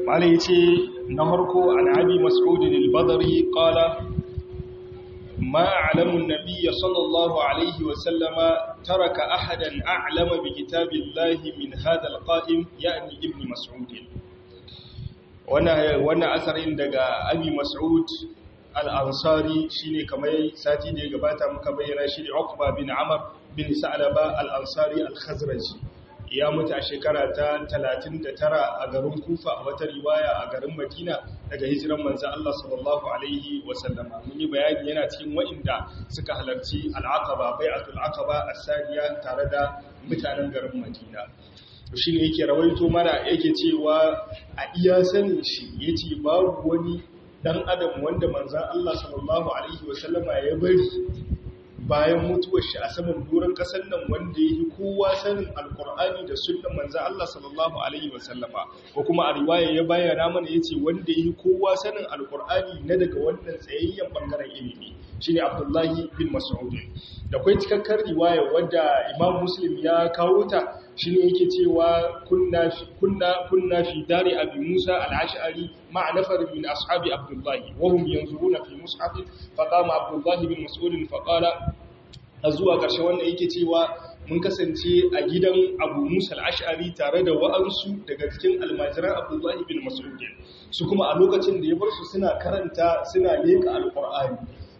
malai ce na harko an abi mas'udin al-badri qala ma a'lamu an-nabiy sallallahu alaihi wa sallama taraka ahadan a'lama bi kitabillahi min hadha al-qa'im ya'ni ibn mas'ud wannan wannan asarin daga abi mas'ud al-ansari shine kamar sati da ya gabata muka bayyana shi ne Uqba bin Amr bin Sa'laba al-Ansari al-Khazraji ya mutu a shekara ta 39 a garin Kufa a wata riwaya a garin Madina daga hijiran manzo Allah sallallahu alaihi wasallama mun yi bayani yana cikin wa'inda suka halarci al-Aqaba bai'atul Aqaba as-saniya tare da mutanen garin Madina shi ne yake rawaito mana yake cewa a iya sanin shi yace babu wani dan adam wanda manzan Allah sallallahu Alaihi wasallama ya bari bayan mutuwar shi a saman doron kasar nan wanda ya yi kowa sanin alkur'ani da sunan manzan Allah sallallahu Alaihi wasallama ko kuma a riwaya ya bayyana mana ya ce wanda ya yi kowa sanin alkur'ani na daga wannan tsayayyen bangaren ilimi shi ne abdullahi bin mas'udin da kwai cikakkar riwaya wadda imam muslim ya kawo ta shi ne yake cewa kunna fi dare abi musa al'ashari ma'a nafar min ashabi abdullahi wahum yanzuruna fi mushafin faqama abdullahi bin mas'udin faqala a zuwa ƙarshe wanda yake cewa mun kasance a gidan abu musa al'ashari tare da wa'ansu daga cikin almajiran abdullahi bin mas'udin su kuma a lokacin da ya bar su suna karanta suna leka alƙur'ani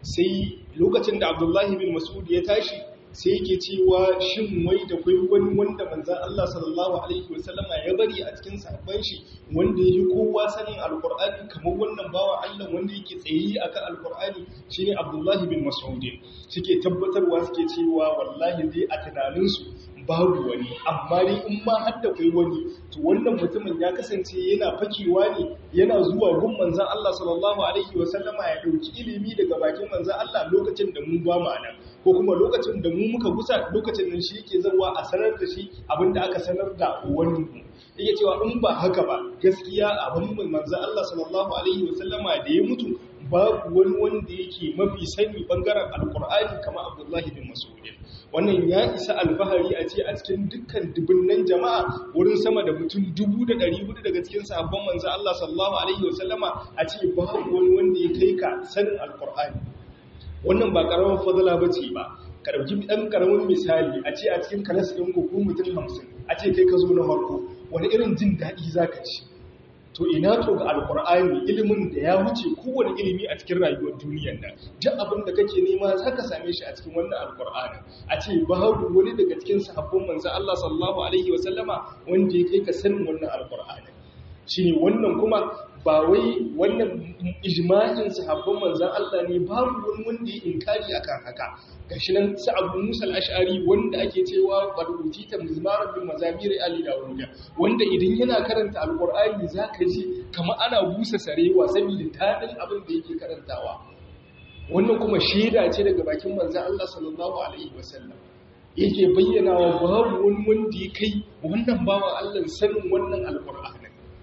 sai lokacin da abdullahi bin mas'ud ya tashi sai yake cewa shin wai da kwai wani wanda manzan Allah sallallahu alaihi wasallama ya bari a cikin sahabban shi wanda yake kowa sanin alqur'ani kamar wannan bawa Allah wanda yake tsayi akan alqur'ani shine Abdullahi bin Mas'ud suke tabbatarwa suke cewa wallahi dai a tunanin su babu wani amma dai in ma har da kai wani to wannan mutumin ya kasance yana fakewa ne yana zuwa gun manzan Allah sallallahu alaihi wasallama ya dauki ilimi daga bakin manzan Allah lokacin da mu ba mu nan ko kuma lokacin da mu muka gusa lokacin nan shi yake zawa a sanar da shi abinda aka sanar da wani yake cewa in ba haka ba gaskiya abin manzo Allah sallallahu alaihi wasallama da ya mutu babu wani wanda yake mafi sani bangaren alkur'ani kamar Abdullahi bin Mas'ud wannan ya isa alfahari a ce a cikin dukkan dubunnan jama'a wurin sama da mutum dubu da ɗari hudu daga cikin sahabban manzo Allah sallallahu alaihi wasallama a ce babu wani wanda ya kai ka sanin alkur'ani wannan ba karamar fadala ba ce ba ka ɗauki ɗan ƙaramin misali a ce a cikin kalas ɗin ko mutum hamsin a ce kai ka zo na farko wani irin jin daɗi za ka ci to ina to ga alƙur'ani ilimin da ya wuce kowane ilimi a cikin rayuwar duniyar nan duk abin da kake nema za ka same shi a cikin wannan alƙur'ani a ce babu wani daga cikin sahabban manzo Allah sallallahu alaihi wasallama wanda ya kai ka sanin wannan alƙur'ani shine wannan kuma ba wai wannan ijma'in sahabban manzan Allah ne babu wani wanda ya inkari akan haka gashi nan sa Abu Musa al-Ash'ari wanda ake cewa baruti ta mizmaran bin mazamir Ali Dawuda wanda idan yana karanta alqur'ani zaka ji kamar ana busa sarewa saboda tadin abin da yake karantawa wannan kuma shaida ce daga bakin manzan Allah sallallahu alaihi wasallam yake bayyana wa babu wani wanda ya kai wannan bawan Allah sanin wannan alqur'ani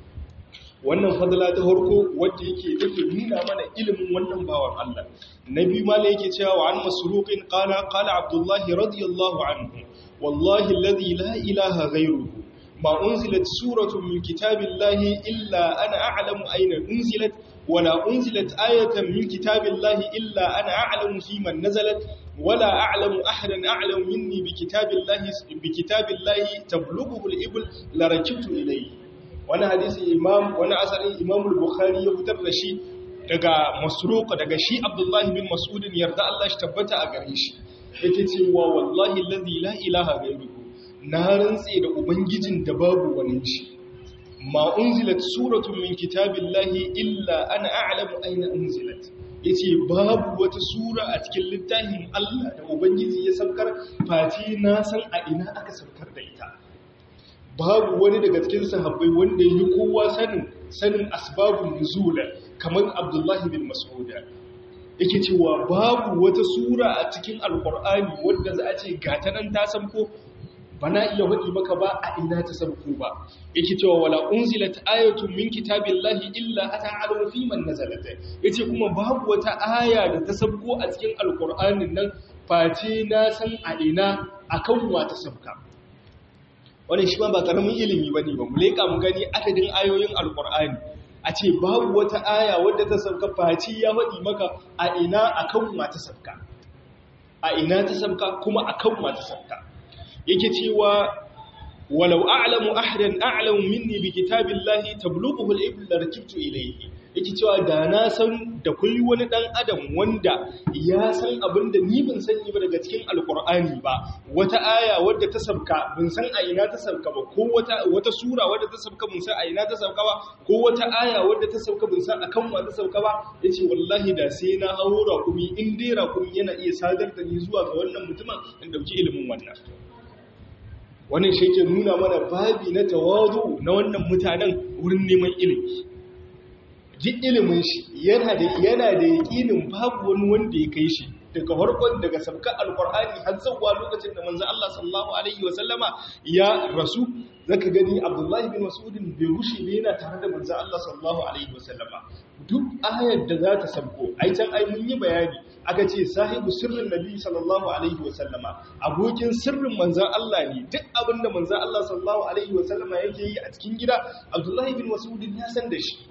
wannan fadla ta harko wadda yake take nuna mana ilimin wannan bawan Allah nabi mala yake cewa wa an masruqin qala qala abdullah radiyallahu anhu wallahi alladhi la ilaha ghayruhu ma unzilat suratun min kitabillahi illa ana a'lamu ayna unzilat wala unzilat ayatan min kitabillahi illa ana a'lamu fi man nazalat ولا أعلم أحدا أعلم مني بكتاب الله بكتاب الله تبلغه الإبل لركبت إليه wani hadisi imam wani asalin imam bukhari ya fitar da shi daga masruq daga shi abdullahi bin mas'udin yarda Allah shi tabbata a gare shi yake cewa wallahi allazi la ilaha ghayruhu na rantse da ubangijin da babu wani shi ma unzilat suratun min kitabillahi illa ana a'lamu aina unzilat yace babu wata sura a cikin littafin Allah da ubangiji ya saukar fati na san a ina aka saukar da ita babu wani daga cikin sahabbai wanda yi kowa sanin sanin asbabun nuzula kamar Abdullahi bin Mas'ud yake cewa babu wata sura a cikin alqur'ani wanda za a ce gata nan ta sanko bana iya wadi maka ba a ina ta sanko ba yake cewa wala unzilat ayatun min kitabillahi illa ata'alu fi man nazalat yace kuma babu wata aya da ta sanko a cikin alqur'anin nan face na san a ina akan wa ta sabka wannan shi ma ba karamin ilimi bane ba mu leka mu gani adadin ayoyin alqur'ani a ce babu wata aya wadda ta sauka faci ya faɗi maka a ina akan ma ta sauka a ina ta sauka kuma akan ma ta sauka yake cewa walau a'lamu ahadan a'lamu minni bi kitabillahi tablughu al-ibl rakibtu ilayhi yake cewa da na san da kulli wani dan adam wanda ya san abin da ni ban sani ba daga cikin alqur'ani ba wata aya wadda ta sabka ban san a ina ta sabka ba ko wata wata sura wadda ta sabka ban san a ina ta sabka ba ko wata aya wadda ta sabka ban san akan wa ta sabka ba yace wallahi da sai na haura kuma in dai rakumi yana iya sadar da ni zuwa ga wannan mutumin in dauki ilimin wannan wannan shi ke nuna mana babi na tawazu na wannan mutanen wurin neman ilimi duk ilimin shi yana da yana da yakinin babu wani wanda ya kai shi daga farkon daga sabka alqur'ani har zuwa lokacin da manzo Allah sallallahu alaihi wa sallama ya rasu zaka gani Abdullahi bin Mas'ud bai rushe ne yana tare da manzo Allah sallallahu alaihi wa sallama duk ayar da za ta sabko ai can ai mun yi bayani aka ce sahibu sirrin nabi sallallahu alaihi wa sallama abokin sirrin manzan Allah ne duk abinda manzan Allah sallallahu alaihi wa sallama yake yi a cikin gida Abdullahi bin Mas'ud ya san da shi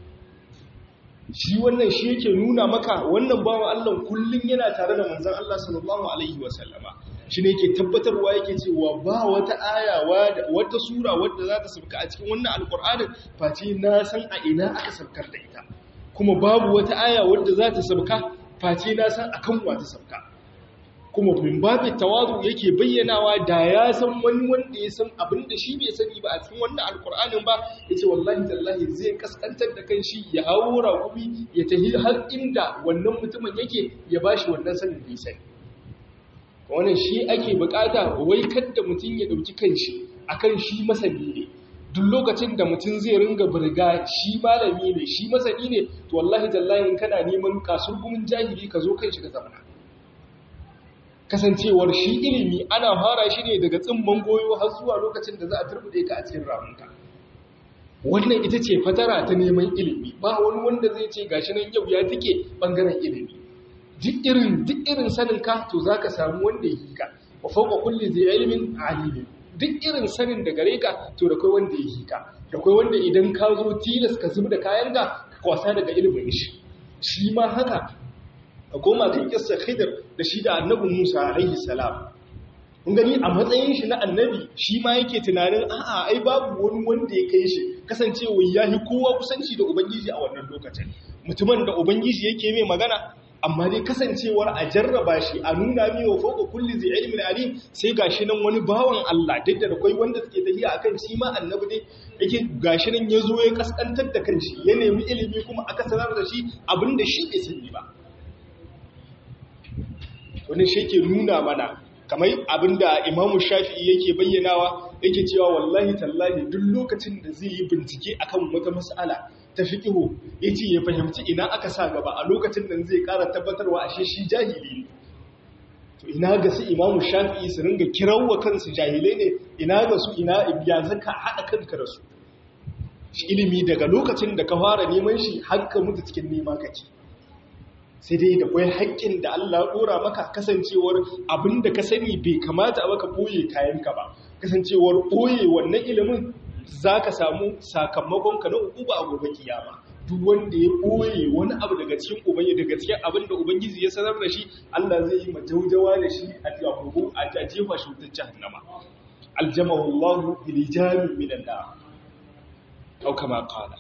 shi wannan shi yake nuna maka wannan bawan Allah kullun yana tare da manzan Allah sallallahu alaihi wa sallama shi ne yake tabbatarwa yake cewa ba wata aya wata sura wadda za ta sauka a cikin wannan alkur'anin face na san a ina aka saukar da ita kuma babu wata aya wadda za ta sauka face na san akan wata sauka kuma bin babu tawazu yake bayyanawa da ya san wani wanda ya san abin da shi bai sani ba a cikin wannan alkur'anin ba yace wallahi tallahi zai kaskantar da kan shi ya haura kubi ya tahi har inda wannan mutumin yake ya bashi wannan sanin da ya sani wannan shi ake bukata wai kadda mutum ya dauki kanshi akan shi masani ne duk lokacin da mutum zai ringa burga shi malami ne shi masani ne to wallahi tallahi in kana neman kasur gumin jahili ka zo kanshi ka zamana kasancewar shi ilimi ana fara shi ne daga tsimman goyo har zuwa lokacin da za a turbude ka a cikin ramunka wannan ita ce fatara ta neman ilimi ba wani wanda zai ce gashi nan yau ya tike bangaren ilimi duk irin duk irin sanin ka to zaka samu wanda ya hika wa fawqa kulli zai ilmin alim duk irin sanin da gare ka to da kai wanda ya hika da kai wanda idan ka zo tilas ka zuba da kayan ka ka kwasa daga ilimin shi shi ma haka a koma kan kissa khidr da shi da annabi Musa alaihi salam kun gani a matsayin shi na annabi shi ma yake tunanin a'a ai babu wani wanda ya kai shi kasancewa yahi kowa kusanci da ubangiji a wannan lokacin mutumin da ubangiji yake mai magana amma dai kasancewar a jarraba shi a nuna mi wa fauka kulli zai ilmin alim sai gashi nan wani bawan Allah duk da akwai wanda suke tafiya akan shi ma annabi dai yake gashi nan ya zo ya kaskantar da kanshi ya nemi ilimi kuma aka sanar da shi abinda shi bai sani ba wani shi ke nuna mana kamar abinda imamu shafi'i yake bayyanawa yake cewa wallahi tallahi duk lokacin da zai yi bincike akan wata mas'ala ta fiƙihu ya ce ya fahimci ina aka sa gaba a lokacin da zai ƙara tabbatarwa ashe shi jahili ne to ina ga su imamu shafi'i su ringa kirawa kansu jahilai ne ina ga su ina ya zaka haɗa kanka da su shi ilimi daga lokacin da ka fara neman shi har ka mutu cikin nema kake sai dai da kwai haƙƙin da Allah ɗora maka kasancewar abin da ka sani bai kamata a baka ɓoye kayanka ba kasancewar ɓoye wannan ilimin za ka samu sakamakon ka na uba a gobe kiyama duk wanda ya ɓoye wani abu daga cikin ubangi daga cikin abin da ubangiji ya sanar da shi Allah zai yi majaujawa da shi a jagogo a jefa shi wutar jahannama aljamahu Allah bil jami min an-nar aw kama qala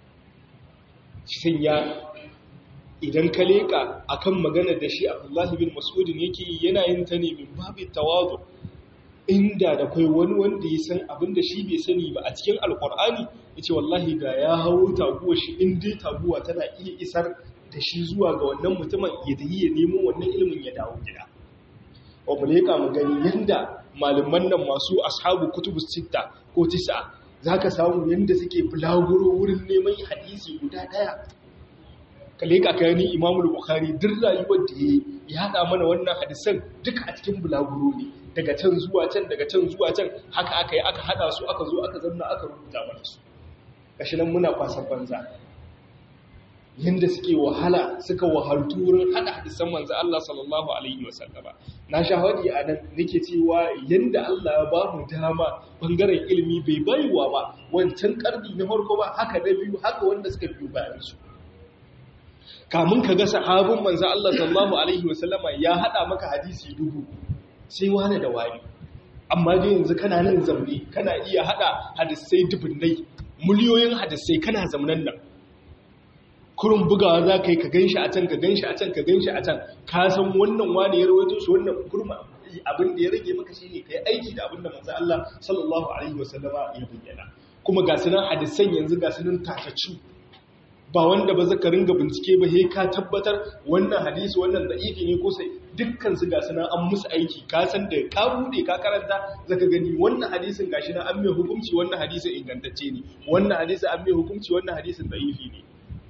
shin ya idan ka leka akan magana da shi Abdullahi bin Mas'ud yake yana yin ta ne min babu tawazu inda da kai wani wanda ya san abin da shi bai sani ba a cikin alkur'ani ya ce wallahi ga ya hau taguwa shi in dai taguwa tana iya isar da shi zuwa ga wannan mutumin ya da ya nemo wannan ilimin ya dawo gida wa mu leƙa mu gani yanda malaman nan masu ashabu kutubu sitta ko tisa za ka samu yanda suke bulaguro wurin neman hadisi guda ɗaya ka leƙa ka gani imamul bukhari duk rayuwar da ya haɗa mana wannan hadisan duka a cikin bulaguro ne daga can zuwa can daga can zuwa can haka aka yi aka hada su aka zo aka zanna aka rubuta mana su gashi nan muna kwasan banza yanda suke wahala suka wahaltu wurin hada hadisan manzo Allah sallallahu alaihi wasallama na shahadi a nan nake cewa yanda Allah ya ba mu dama bangaren ilimi bai baiwa ba wancan karni na farko ba haka na biyu haka wanda suka biyo bayan su kamun ka ga sahabin manzo Allah sallallahu alaihi wasallama ya hada maka hadisi dubu sai wani da wani amma dai yanzu kana nan zamne kana iya hada hadisai dubunnai miliyoyin hadisai kana zamnan nan kurun bugawa za ka yi ka ganshi a can ka ganshi a can ka ganshi a can ka san wannan wani ya rawaito shi wannan kurma abin da ya rage maka shine kai aiki da abin da manzo Allah sallallahu alaihi wasallama ya bayyana kuma ga sunan hadisan yanzu ga sunan tataccu ba wanda ba zaka ringa bincike ba he ka tabbatar wannan hadisi wannan da'ifi ne ko sai dukkan su ga sunan an musu aiki ka san da ka bude ka karanta zaka gani wannan hadisin gashi na an mai hukunci wannan hadisin ingantacce ne wannan hadisin an mai hukunci wannan hadisin da'ifi ne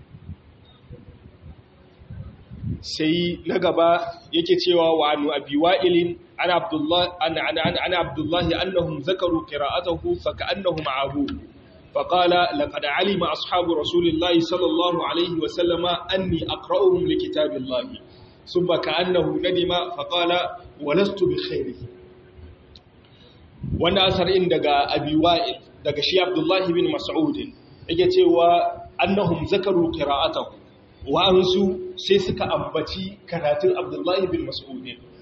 sai na gaba yake cewa wa anu abi wa'ilin ana abdullahi ana ana ana abdullahi annahum zakaru qira'atahu fa ka'annahum abu فقال لقد علم أصحاب رسول الله صلى الله عليه وسلم أني أقرأهم لكتاب الله ثم كأنه ندم فقال ولست بخيره وانا أثر إن دقى أبي وائل دقى شي عبد الله بن مسعود يجي أنهم ذكروا قراءته وأنسوا سيسك أنبتي كراتل عبد الله بن مسعود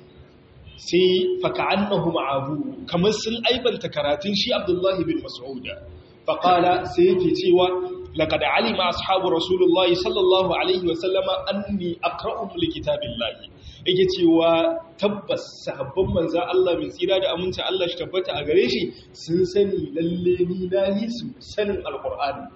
sai faka'annahu ma'abu kamar sun aibanta karatun shi Abdullahi bin Mas'ud faƙala sai yake cewa laƙad alima ashabu rasulullahi sallallahu alaihi wasallama anni aqra'uhum likitabillahi yake cewa tabbas sahabban manza Allah mai tsira da aminci Allah shi tabbata a gare shi sun sani lalle ni na yi su sanin alqur'ani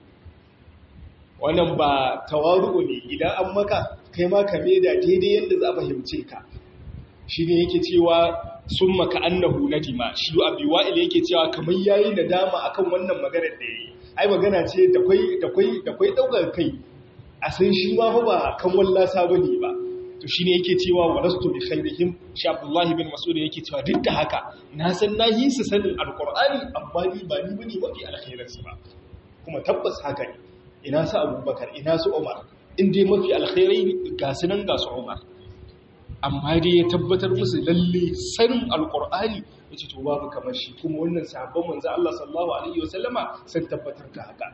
wannan ba tawaru ne idan an maka kai ma ka da daidai yadda za a fahimce ka shine yake cewa sun maka annahu nadima shi abi wa'il yake cewa kamar yayi nadama akan wannan maganar da yayi ai magana ce da kai da kai da kai daukar kai a san shi ma fa ba kan wallasa bane ba to shine yake cewa walastu bi khairihim shi abdullahi bin mas'ud yake cewa duk da haka na san na yi su sanin alqur'ani amma ni ba ni bane mafi alkhairin su ba kuma tabbas haka ne ina su abubakar ina su umar in dai mafi alkhairai ga su nan ga su umar amma dai ya tabbatar musu lalle sanin alkur'ani ya ce to babu kamar shi kuma wannan sabon manzo Allah sallallahu alaihi wasallama sun tabbatar da haka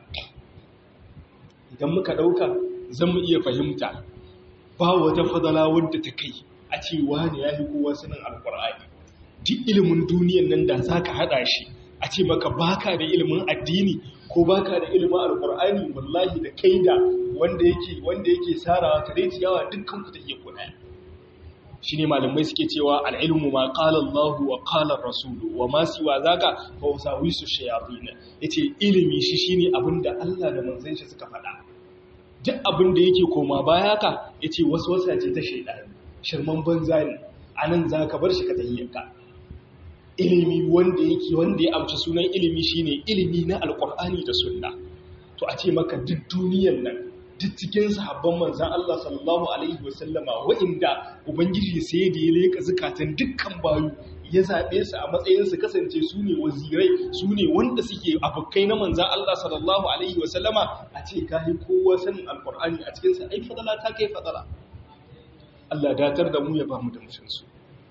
idan muka dauka zan mu iya fahimta ba wata fadala wadda ta kai a ce wani ya yi kowa sanin alkur'ani duk ilimin duniyan nan da zaka hada shi a ce maka baka da ilimin addini ko baka da ilimin alkur'ani wallahi da kai da wanda yake wanda yake sarawa kare ciyawa dukkan ku da iya kuɗa shi ne malamai suke cewa al'ilmu ma ƙalar Allah wa ƙalar Rasulu wa masu wa zaga fa wasa wisu shayatina ya ce ilimi shi shi ne abin da Allah da manzan shi suka faɗa duk abin da yake koma baya ka ya ce wasu wasa ce ta shaidani shirman banza ne a nan za ka bar shi ka tahiyyarka ilimi wanda yake wanda ya amsa sunan ilimi shi ne ilimi na alƙur'ani da sunna to a ce maka duk duniyan nan duk cikin sahabban manzan Allah sallallahu Alaihi wasallama wa'inda Ubangiji sai da ya leka zukatan dukkan bayu ya zaɓe su a matsayin su kasance su ne wazirai su ne wanda suke abokai na manzan Allah sallallahu Alaihi wasallama a ce kayi kowa sanin alkur'ani a cikinsa ai fadala ta kai fadala Allah datar da mu ya ba mu da mutunsu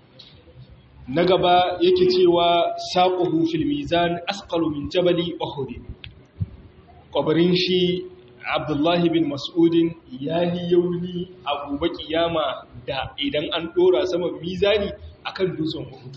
na gaba yake cewa saƙuhu fil mizan asqalu min jabali uhud kwabarin shi abdullahi bin mas'udin ya yi yauni a gobe kiyama da idan an dora sama mizani akan dutsen uhud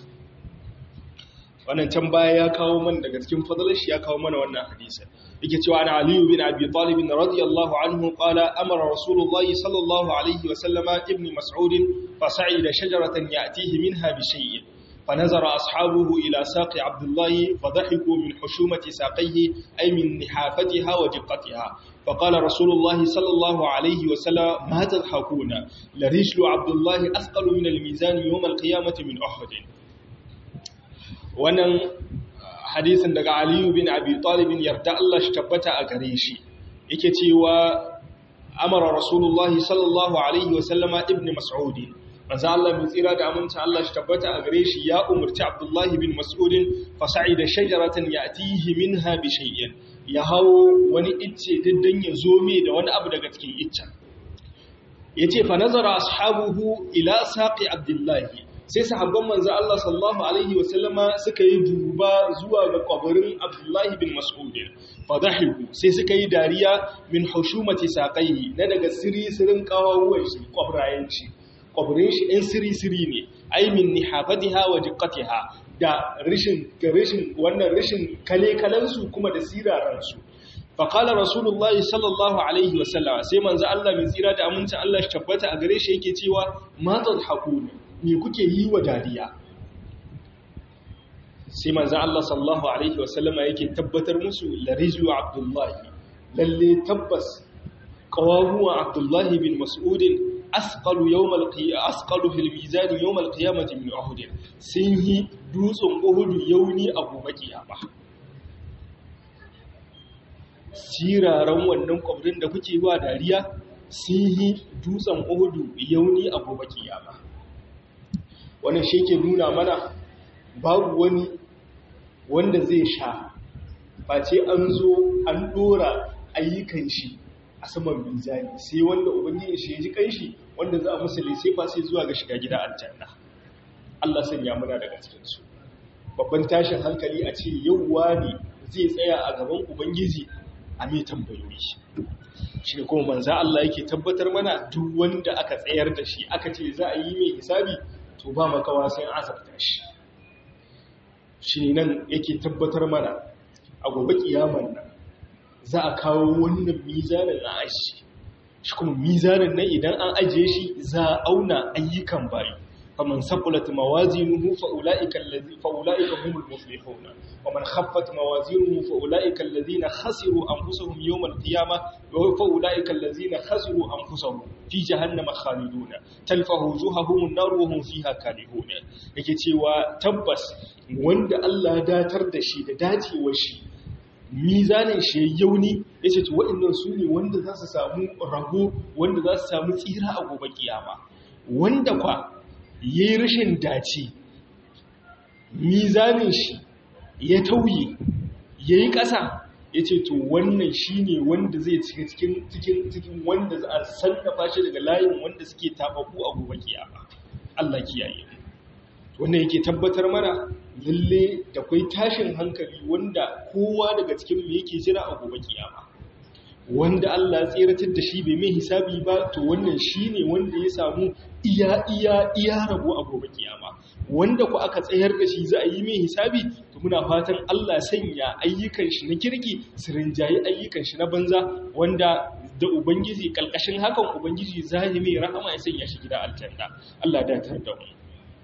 wannan can baya ya kawo mana daga cikin fadalar shi ya kawo mana wannan hadisi yake cewa ana aliyu bin abi talib radiyallahu anhu qala amara rasulullahi sallallahu alaihi wa sallama ibn mas'ud fa sa'ida shajaratan ya'tihi minha bi shay'in فنظر أصحابه إلى ساق عبد الله فضحكوا من حشومة ساقيه أي من نحافتها ودقتها فقال رسول الله صلى الله عليه وسلم ما تضحكون لرجل عبد الله أثقل من الميزان يوم القيامة من أحد wannan hadisin daga Aliyu bin Abi Talib yarda Allah shi tabbata a gare shi yake cewa amara Rasulullah sallallahu alaihi wa sallama ibn Mas'ud manzo Allah bin tsira da aminta Allah shi tabbata a gare shi ya umurci Abdullah bin Mas'ud fa sa'ida shajaratan ya'tihi minha bi shay'in ya hawo wani icce diddan ya zo mai da wani abu daga cikin iccen yace fa nazara ashabuhu ila saqi abdullahi sai sahabban manzo Allah sallallahu alaihi wasallama suka yi duba zuwa ga kabarin Abdullahi bin Mas'ud fadahiku sai suka yi dariya min hushumati saqaihi na daga sirisirin kawawuwan shi kwabrayen shi kwabirin shi ɗan siri-siri ne ai min nihafatiha wa diqqatiha da rishin rishin wannan rishin kale-kalansu kuma da siraransu faƙala rasulullahi sallallahu alaihi wasallama sai manzo Allah mai tsira da amincin Allah shi tabbata a gare shi yake cewa matal hakuni me kuke yi wa dariya sai manzo Allah sallallahu alaihi wasallama yake tabbatar musu larizu abdullahi lalle tabbas qawahuwa abdullahi bin mas'ud asqalu yawm al-qiyamah asqalu fil mizan yawm al-qiyamah min uhud sun yi dutsen uhud yauni abu bakiyama siraran wannan kwabrin da kuke wa dariya sun yi dutsen uhudu yauni a gobe kiyama wannan shi ke nuna mana babu wani wanda zai sha face an zo an dora ayyukan shi a saman mizani sai wanda ubangiji shi ya ji kanshi wanda za a musuli sai ba sai zuwa ga shiga gida aljanna Allah sanya muna daga cikin su babban tashin hankali a ce yauwa ne zai tsaya a gaban ubangiji a mai tambayoyi shi kuma manza Allah yake tabbatar mana duk wanda aka tsayar da shi aka ce za a yi mai hisabi to ba makawa sai an azabta shi shi nan yake tabbatar mana a gobe kiyaman nan za a kawo wannan mizanin a ashi shi kuma mizanin nan idan an ajiye shi za a auna ayyukan bayi فمن ثقلت موازينه فأولئك الذين فأولئك هم المفلحون ومن خفت موازينه فأولئك الذين خسروا أنفسهم يوم القيامة فأولئك الذين خسروا أنفسهم في جهنم خالدون تلفه وجوههم النار وهم فيها كارهون yake cewa tabbas wanda Allah datar da shi da dacewar shi mizanin shi yauni yace to waɗannan su ne wanda za su samu rago wanda za su samu tsira a gobe kiyama wanda kwa ya yi rashin dace mizanin shi ya tauye ya yi ƙasa ya ce to wannan shi ne wanda zai cika cikin wanda za a sannafa shi daga layin wanda suke taɓaɓu a gobe kiyama Allah kiyaye wannan yake tabbatar mana lalle da kwai tashin hankali wanda kowa daga cikin mu yake jira a gobe kiyama wanda Allah ya tseratar da shi bai mai hisabi ba to wannan shine wanda ya samu iya iya iya rabo a gobe kiyama wanda ku aka tsayar da shi za a yi mai hisabi to muna fatan Allah sanya ayyukan shi na kirki su rinjayi ayyukan shi na banza wanda da ubangiji kalkashin hakan ubangiji zai mai rahama ya sanya shi gida aljanna Allah da tar da mu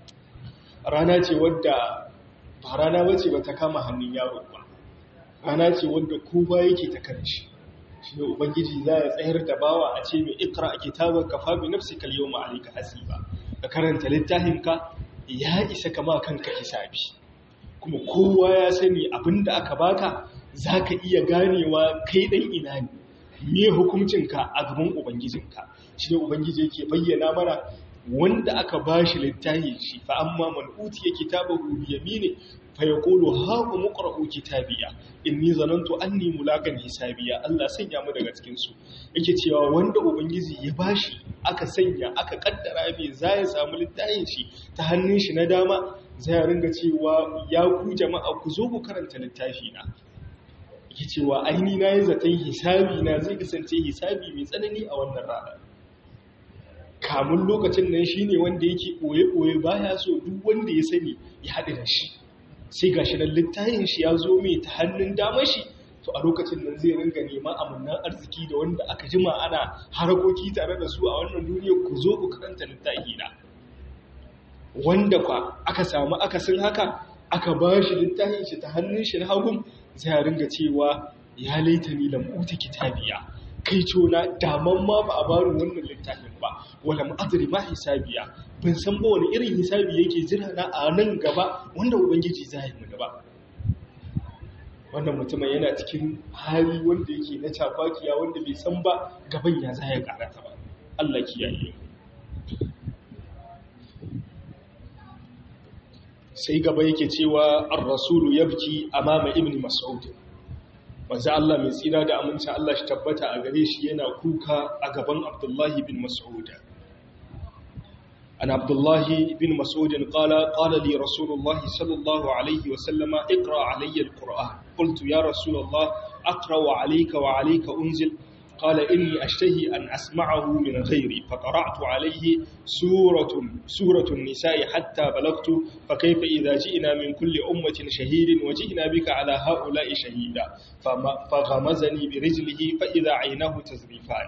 rana ce wadda ba rana bace ba ta kama hannun yaro ba rana ce wadda kowa yake ta kan shi shi ne ubangiji za ya tsayar da bawa a ce mai ikra a kitabar ka fabi nafsi kal yau ma'alika hasiba ka karanta littafinka ya isa kama kanka hisabi kuma kowa ya sani abinda aka baka za ka iya ganewa kai ɗan ina ne me hukuncinka a gaban ubangijinka shi ne ubangiji yake bayyana mana wanda aka ba shi littafi shi fa amma man utiya kitabahu bi yamini fa yaqulu ha umqra'u kitabiya inni zanantu anni mulakan hisabiya Allah sanya mu daga cikin su yake cewa wanda ubangiji ya bashi aka sanya aka kaddara bai za ya samu littafin shi ta hannun shi na dama zai ringa cewa ya ku jama'a ku zo ku karanta littafi na yake cewa aini na yi zaton hisabi na zai kasance hisabi mai tsanani a wannan rana kamun lokacin nan shi ne wanda yake ɓoye-ɓoye baya so duk wanda ya sani ya haɗu da shi sai ga shi nan littayin shi ya zo mai ta hannun damar shi to a lokacin nan zai ringa neman amannan arziki da wanda aka jima ana harakoki tare da su a wannan duniya ku zo ku karanta littafi na wanda kwa aka samu akasin haka aka ba shi littafin shi ta hannun shi na hagun zai ringa cewa ya laita ni lamuta kitabiya kai cona daman ma ba a bari wannan littafin ba wala ma'adari ma hisabiya ban san ba wani irin hisabi yake jira na a nan gaba wanda ubangiji za yi mana ba wannan mutumin yana cikin hali wanda yake na cafakiya wanda bai san ba gaban ya za ya karata ba Allah kiyaye sai gaba yake cewa ar-rasulu yabki amama ibn mas'ud manzo Allah mai tsira da aminci Allah shi tabbata a gare shi yana kuka a gaban Abdullahi bin Mas'ud an Abdullahi bin Mas'ud qala qala li Rasulullah sallallahu alaihi wa sallama iqra alayya alquran qultu ya Rasulullah aqra alayka wa alayka unzil قال إني أشتهي أن أسمعه من غيري فقرأت عليه سورة, سورة النساء حتى بلغت فكيف إذا جئنا من كل أمة شهيد وجئنا بك على هؤلاء شهيدا فغمزني برجله فإذا عيناه تزريفان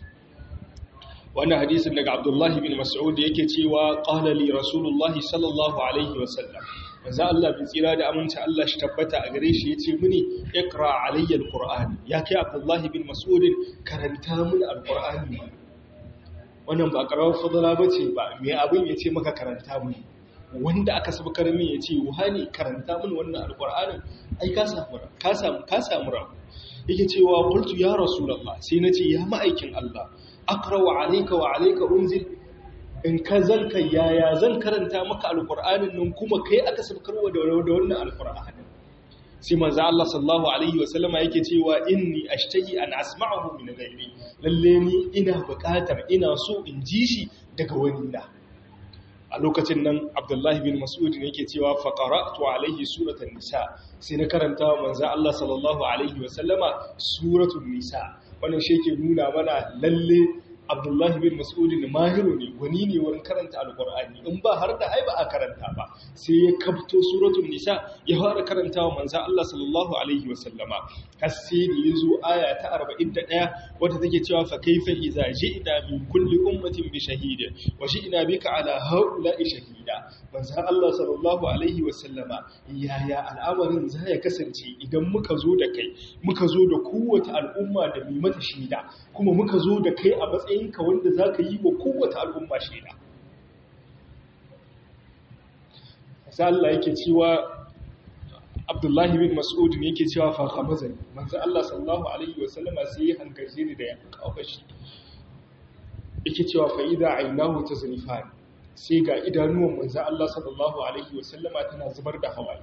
وانا حديث انك عبد الله بن مسعود yake cewa qala li rasulullahi sallallahu alaihi wasallam manzo Allah bin tsira da aminci Allah shi tabbata a gare shi yace mini iqra alayya alquran ya kai Abdullah bin Mas'ud karanta mini alqurani wannan ba karawar fadala bace ba me abin yace maka karanta mini wanda aka sabkar min yace wani karanta mini wannan alqur'anin ai ka samu ka samu ka samu rabu yake cewa qultu ya rasulullah sai nace ya ma'aikin Allah aqra wa alayka wa alayka unzil in ka zanka yaya zan karanta maka alkur'anin nan kuma kai aka sabkarwa da wannan alkur'anin sai manzo Allah sallallahu alaihi wa sallama yake cewa inni ashtahi an asma'ahu min ghairi lalle ni ina buƙatar ina so in ji shi daga wani na a lokacin nan Abdullahi bin Mas'ud ne yake cewa fa qara'tu alaihi suratan nisa sai na karanta manzo Allah sallallahu alaihi wa sallama suratul nisa wannan shi ke nuna mana lalle abdullahi bin mas'udin mahiru ne wani ne wurin karanta alkur'ani in ba har da ai ba a karanta ba sai ya kafto suratul nisa ya fara karantawa manzo Allah sallallahu alaihi wa sallama har sai da yazo aya ta 41 wadda take cewa fa kaifa idza ji'na min kulli ummatin bi shahidin wa ji'na bika ala haula'i shahida manzo Allah sallallahu alaihi wa sallama yaya al'amarin za ya kasance idan muka zo da kai muka zo da kowace al'umma da mai mata shaida kuma muka zo da kai a matsayin matsayinka wanda za ka yi wa kowace al'umma shaida. Sai Allah yake cewa Abdullahi bin Mas'ud ne yake cewa fa khamazan manzo Allah sallallahu alaihi wa sallama sai ya hankace ni da ya kawo shi. Yake cewa fa idza aynahu tazrifan sai ga idanuwan manzo Allah sallallahu alaihi wa sallama tana zubar da hawaye.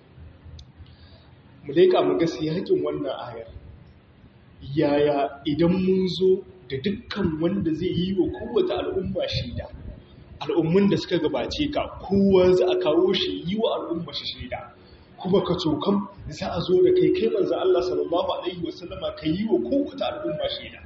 Mu leka mu ga siyakin wannan ayar. Yaya idan mun zo da dukkan wanda zai yi wa kowace al'umma shaida al'ummun da suka gabace ka kowa za a kawo shi yi wa al'umma shi shaida kuma ka cokan za a zo da kai kai manzo Allah sallallahu alaihi wasallama ka yi wa kowace al'umma shaida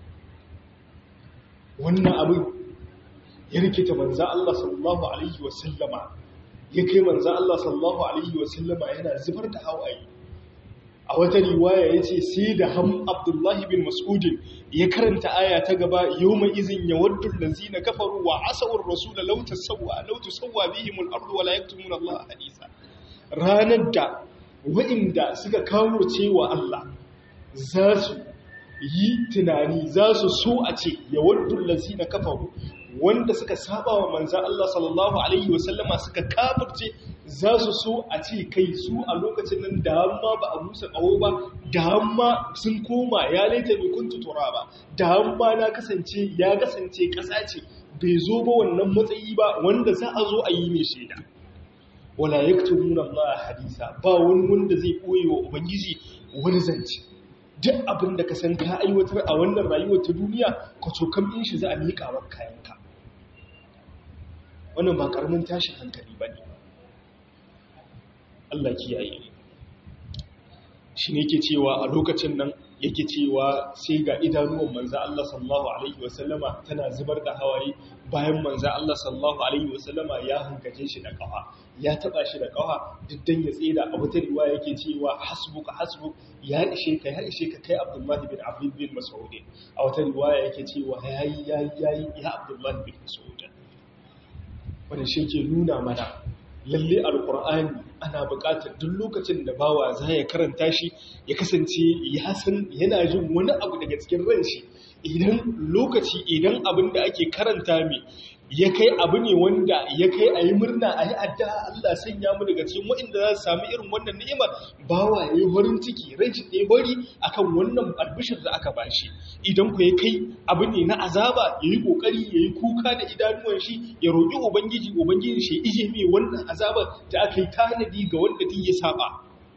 wannan abin ya rikita manzo Allah sallallahu alaihi wasallama ya kai manzo Allah sallallahu alaihi wasallama yana zubar da hawaye a wata riwaya ya ce sai da ham abdullahi bin mas'udin ya karanta aya ta gaba yau mai izin ya waddu lanzi na kafaru wa asawar rasula lauta sauwa lauta sauwa bihimul ardu wala yaktumun Allah hadisa ranar da wa'inda suka kawo cewa Allah za su yi tunani za su so a ce ya waddu lanzi na kafaru wanda suka saba wa manzan Allah sallallahu Alaihi wasallama suka kafirce za su so a ce kai su a lokacin nan da hamma ba a musa ƙaho ba da hamma sun koma ya laita mai kuntu tura ba da hamma na kasance ya kasance ƙasa ce bai zo ba wannan matsayi ba wanda za a zo a yi mai shaida wala yaktumuna Allah hadisa ba wani wanda zai ɓoye wa ubangiji wani zance duk abin da ka san ka aiwatar a wannan rayuwar ta duniya ka cokan in shi za a miƙa wa kayanka wannan ba ƙaramin tashin hankali ba ne Allah kiyaye shi ne yake cewa a lokacin nan yake cewa sai ga idanuwan manza Allah sallallahu alaihi wasallama tana zubar da hawaye bayan manza Allah sallallahu alaihi wasallama ya hankace shi da kafa ya taba shi da kafa diddan ya tsira a wata riwaya yake cewa hasbuka hasbuk ya ishe ka ya ishe ka kai Abdullah bin Abdul bin Mas'ud a wata riwaya yake cewa yayi yayi yayi ya Abdullah bin Mas'ud wannan shi ke nuna mana lalle alkur'ani ana buƙatar duk lokacin da bawa za ya karanta shi ya kasance ya san yana jin wani abu daga cikin ran shi idan lokaci idan abin da ake karanta mai ya kai abu ne wanda ya kai a yi murna a yi addu'a Allah sanya mu daga cikin waɗanda za su sami irin wannan ni'imar bawa ya yi farin ciki ran shi ɗaya bari akan wannan albishir da aka bashi idan ku ya kai abu ne na azaba ya yi ƙoƙari ya yi kuka da idanuwan shi ya roƙi ubangiji ubangiji shi ije mai wannan azabar da aka yi tanadi ga wanda duk ya saba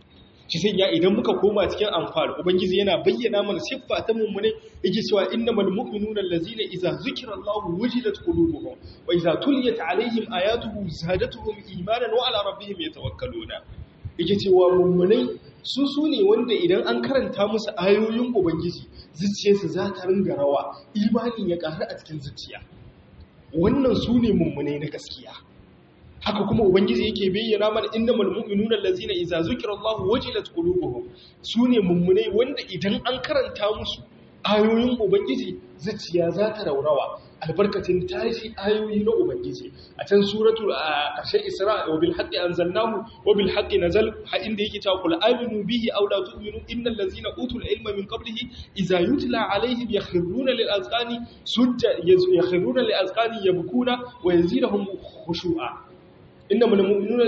shi sanya idan muka koma cikin amfani ubangiji yana bayyana mana siffa ta mummune yake cewa innamal mu'minuna allazina idza zukira Allahu wajilat qulubuhum wa idza tuliyat alaihim ayatuhu zadatuhum imanan wa ala rabbihim yatawakkaluna yake cewa mummunai su su ne wanda idan an karanta musu ayoyin ubangiji zuciyarsu za ta ringa rawa imanin ya ƙaru a cikin zuciya wannan su ne mummunai na gaskiya haka kuma ubangiji yake bayyana mana innamal mu'minuna allazina idza zukira Allahu wajilat qulubuhum sune mummunai wanda idan an karanta musu ayoyin ubangiji zuciya za ta raurawa albarkacin tashi ayoyi na ubangiji a can suratul ƙarshen isra wa bil haqqi anzalnahu wa bil haqqi nazal ha inda yake cewa kul aminu bihi aw la tu'minu innal ladzina utul ilma min qablihi idza yutla alaihim yakhruna lil azqani sujja yakhruna lil azqani yabkuna wa yazidahum khushu'a innamal mu'minuna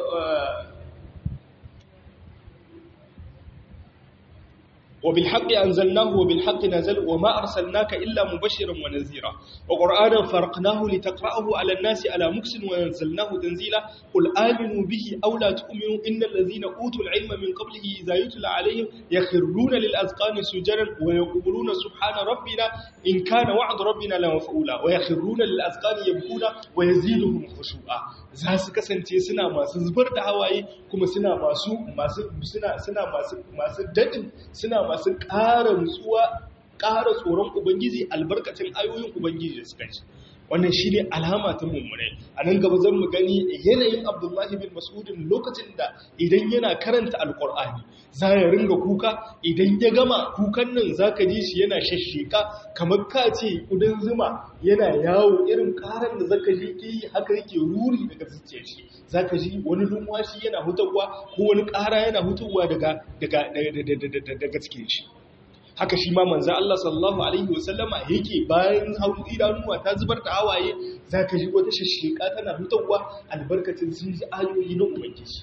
وبالحق أنزلناه وبالحق نزل وما أرسلناك إلا مبشرا ونذيرا وقرآنا فرقناه لتقرأه على الناس على مكس ونزلناه تنزيلا قل آمنوا به أو لا تؤمنوا إن الذين أوتوا العلم من قبله إذا يتلى عليهم يخرون للأذقان سجدا ويقولون سبحان ربنا إن كان وعد ربنا لمفعولا ويخرون للأذقان يبكون ويزيدهم خشوعا za su kasance suna masu zubar da hawaye kuma suna masu masu suna suna masu masu dadin suna masu ƙara nutsuwa ƙara tsoron ubangiji albarkacin ayoyin ubangiji da suka ci wannan shi ne alama ta mummunai a nan gaba zan mu gani yanayin abdullahi bin masudin lokacin da idan yana karanta alkur'ani za ya ringa kuka idan ya gama kukan nan za ka ji shi yana shasheka kamar ka ce kudin zuma yana yawo irin karan da zaka ji ke yi haka yake ruri daga zuciyar shi za ka ji wani lumwashi yana hutawa ko wani kara yana hutawa daga daga cikin shi haka shi ma manzo Allah sallallahu alaihi wasallama yake bayan hauru idanuwa ta zubar da hawaye zaka ji wata shashika tana hutawa albarkacin sun ji ayoyi na ubangiji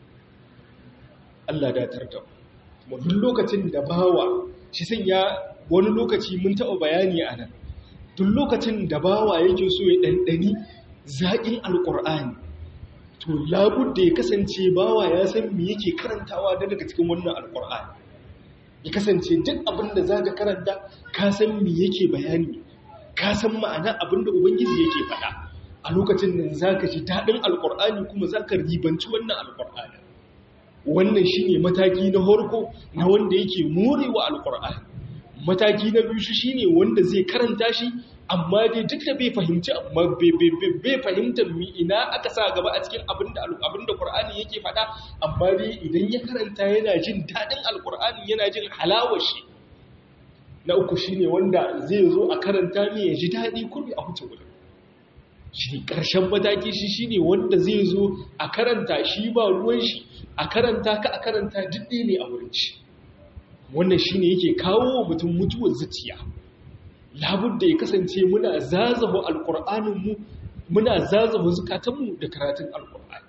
Allah da tarda mu duk lokacin da bawa shi sanya wani lokaci mun taɓa bayani a nan duk lokacin da bawa yake so ya ɗanɗani zaƙin alƙur'ani to labudda ya kasance bawa ya san me yake karantawa daga cikin wannan alƙur'ani ya kasance duk abin da za ka karanta ka san me yake bayani ka san ma'ana abin da ubangiji yake faɗa a lokacin da za ka ji daɗin alƙur'ani kuma za ka ribanci wannan alƙur'ani wannan shi ne mataki na horko na wanda yake morewa alƙur'ani mataki na biyu shi ne wanda zai karanta shi amma dai duk da bai fahimci bai fahimtar mi ina aka sa gaba a cikin abin da Qur'ani yake faɗa amma dai idan ya karanta yana jin daɗin alƙur'ani yana jin halawar shi na uku shine wanda zai zo a karanta ne ya ji daɗi kurbi a huce wurin shi ƙarshen mataki shi shine wanda zai zo a karanta shi ba ruwan shi a karanta ka a karanta duk ne a wurin shi wannan shine yake kawo mutum mutuwar zuciya labudda ya kasance muna zazahu alƙur'aninmu muna zazahu zukatanmu da karatun alƙur'ani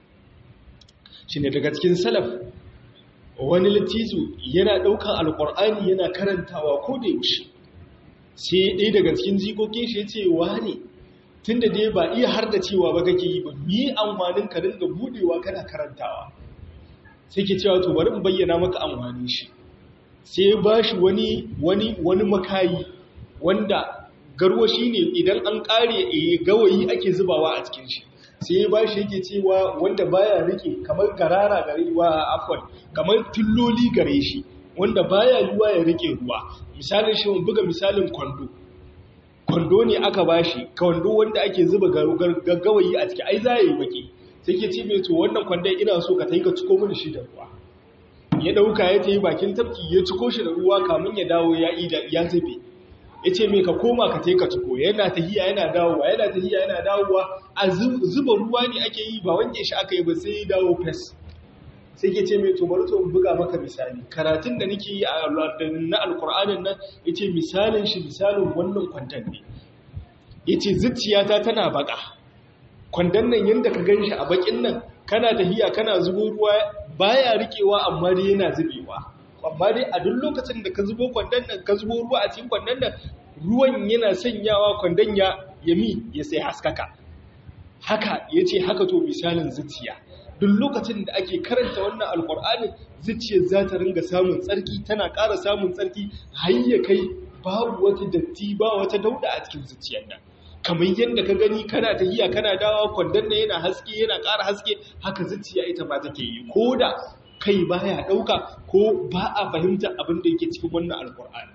shi ne daga cikin salaf wani latizu yana ɗaukan alƙur'ani yana karantawa ko da yaushe sai ɗaya daga cikin jikokin shi ya ce wane tun da dai ba iya har da cewa ba kake yi ba mi amfanin ka dinga buɗewa kana karantawa sai ke cewa to bari in bayyana maka amfanin shi sai ba shi wani wani wani makayi wanda garwashi ne idan an kare gawayi ake zubawa a cikin shi sai ba shi yake cewa wanda baya rike kamar garara gare wa afwan kamar tulloli gare shi wanda baya yiwa ya rike ruwa misalin shi mun buga misalin kwando kwando ne aka bashi kwando wanda ake zuba gawayi a ciki ai za yi baki sai ke ce mai to wannan kwandon ina so ka tai ka ciko mini shi da ruwa ya dauka ya tayi bakin tafki ya ciko shi da ruwa kamun ya dawo ya ya zube ya ce mai ka koma ka taika ciko yana tahiya yana dawowa yana tahiya yana dawowa a zuba ruwa ne ake yi ba wanke shi aka yi ba sai dawo fes sai ke ce mai to bari to buga maka misali karatun da nake yi na alkur'anin nan ya ce misalin shi misalin wannan kwandon ne ya ce zuciyata tana baka kwandon nan yadda ka gan shi a bakin nan kana tahiya kana zubo ruwa baya rikewa amma dai yana zubewa amma dai a duk lokacin da ka zubo kwandon nan ka zubo ruwa a cikin kwandon nan ruwan yana sanyawa kwandon ya yami ya sai haskaka haka yace haka to misalin zuciya duk lokacin da ake karanta wannan alkur'ani zuciyar za ta ringa samun tsarki tana ƙara samun tsarki har ya kai babu wata datti ba wata dauda a cikin zuciyar nan kamar yadda ka gani kana tahiya kana dawa kwandon da yana haske yana ƙara haske haka zuciya ita ma take yi ko da kai baya ɗauka ko ba a fahimtar abin da yake cikin wannan alkur'ani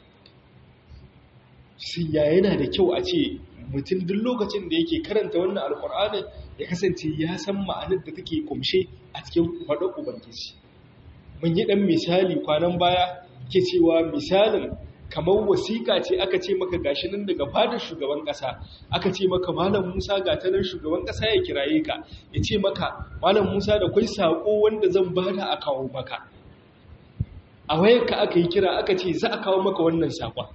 sai ya yana da kyau a ce mutum duk lokacin da yake karanta wannan alkur'ani ya kasance ya san ma'anar da take kumshe a cikin faɗin ubangiji mun yi ɗan misali kwanan baya ke cewa misalin kamar wasiƙa ce aka ce maka gashi nan daga fadar shugaban ƙasa aka ce maka malam musa ga ta nan shugaban ƙasa ya kiraye ka ya ce maka malam musa da kwai saƙo wanda zan bada a kawo maka a wayarka aka yi kira aka ce za a kawo maka wannan saƙon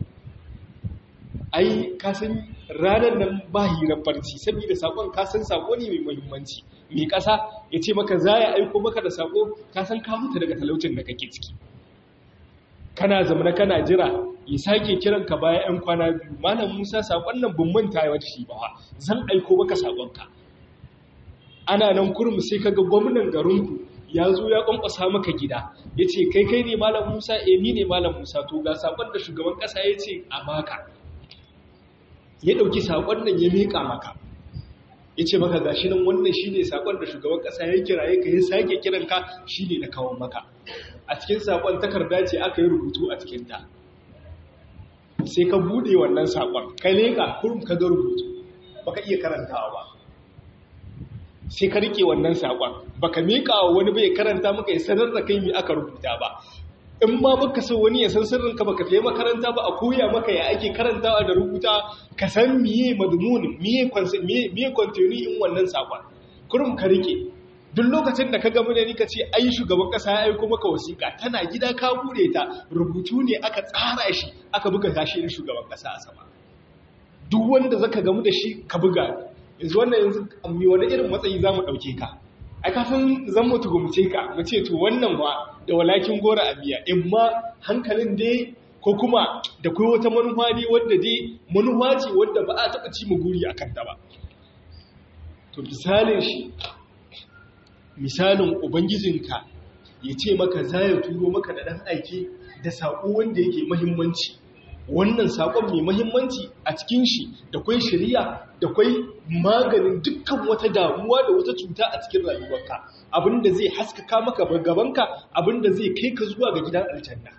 ai kasan ranar nan ba hirar farci saboda sakon kasan sako ne mai muhimmanci mai kasa ya ce maka za ya aiko maka da sako kasan ka mutu daga talaucin da kake ciki kana zamana kana jira ya sake kiran ka baya yan kwana biyu malam musa sakon nan bin manta ya wata shi ba zan aiko maka sakonka ana nan kurum sai kaga gwamnan garinku ya zo ya kwankwasa maka gida ya ce kai kai ne malam musa eh ni ne malam musa to ga sakon da shugaban kasa ya ce a baka ya ɗauki saƙon nan ya miƙa maka ya ce maka gashi nan wannan shi ne saƙon da shugaban ƙasa ya kiraye ka ya sake kiranka shi ne na kawo maka a cikin saƙon takarda ce aka yi rubutu a cikinta sai ka buɗe wannan saƙon ka leƙa kurum ka ga rubutu baka iya karantawa ba sai ka riƙe wannan saƙon baka miƙa wa wani bai karanta maka ya sanar da kai me aka rubuta ba in ma baka so wani ya san sirrinka baka fiye makaranta ba a koya maka ya ake karantawa da rubuta ka san miye madmunin miye miye kwantoni in wannan sakon kurum ka rike duk lokacin da ka gamu da ni ka ce ai shugaban kasa ya aiko maka wasiƙa tana gida ka bude ta rubutu ne aka tsara shi aka buga gashi da shugaban kasa a sama duk wanda zaka gamu da shi ka buga yanzu wannan yanzu mi wani irin matsayi zamu dauke ka ai ka san zan mutu gumce ka mu ce to wannan wa da walakin gora a biya in ma hankalin dai ko kuma da kai wata manufa ne wadda dai manufa ce wadda ba a taɓa ci mu guri a kanta ba to misalin shi misalin ubangijinka ya ce maka za ya turo maka da ɗan aiki da saƙo wanda yake mahimmanci wannan saƙon mai mahimmanci a cikin shi da kwai shari'a da kwai maganin dukkan wata damuwa da wata cuta a cikin rayuwarka abinda zai haskaka maka gabanka abinda zai kai ka zuwa ga gidan aljanna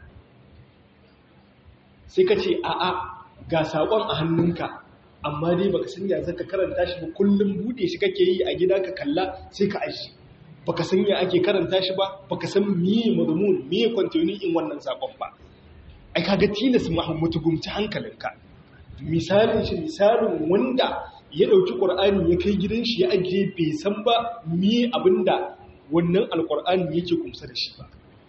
sai ka ce a'a ga saƙon a hannunka amma dai baka san ya zaka karanta shi ba kullum bude shi kake yi a gida ka kalla sai ka aji baka san ya ake karanta shi ba baka san miye mazmun miye kwantoni in wannan saƙon ba ai kaga tilas muhammadu gumci hankalinka misalin shi misalin wanda ya ɗauki ƙur'ani ya kai gidan shi ya ajiye bai san ba miye abinda wannan alƙur'ani yake kumsa da shi ba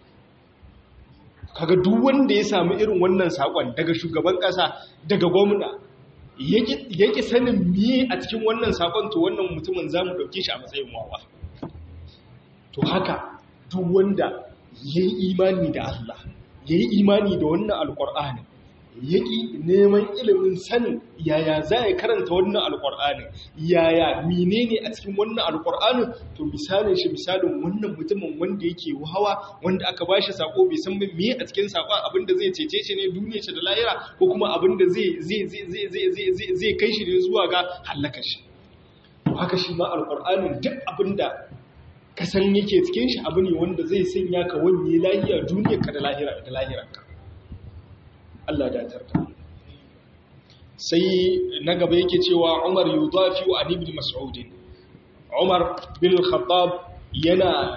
kaga duk wanda ya samu irin wannan saƙon daga shugaban ƙasa daga gwamna yake sanin miye a cikin wannan saƙon to wannan mutumin za mu ɗauke shi a matsayin wawa to haka duk wanda ya yi imani da Allah ya yi imani da wannan alƙur'ani ya ƙi neman ilimin sanin yaya za a karanta wannan alƙur'anin yaya menene a cikin wannan alƙur'anin to misalin shi misalin wannan mutumin wanda yake hawa wanda aka ba shi sako bai san me a cikin sakon abinda zai cece shi ne duniya shi da lahira ko kuma abinda zai zai zai zai zai zai kai shi ne zuwa ga halaka shi haka shi ma alƙur'anin duk abinda ka san yake cikin shi abu ne wanda zai sanya ka wanye lahiya duniyarka da lahira da lahiranka Allah da tarda sai na gaba yake cewa Umar yudafi wa Ali ibn Mas'ud Umar bin Khattab yana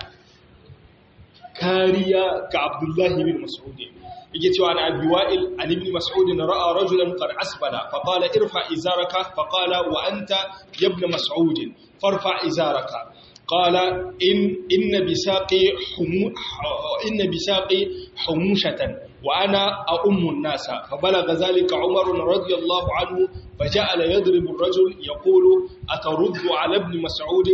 kariya ga Abdullah ibn Mas'ud yake cewa na Abi Wa'il Ali ibn Mas'ud ra'a rajulan qad asbala fa qala irfa izaraka fa qala wa anta ibn Mas'ud farfa izaraka قال إن إن بساقي حمو إن بساقي حموشة وأنا أؤم الناس فبلغ ذلك عمر رضي الله عنه فجعل يضرب الرجل يقول أترد على ابن مسعود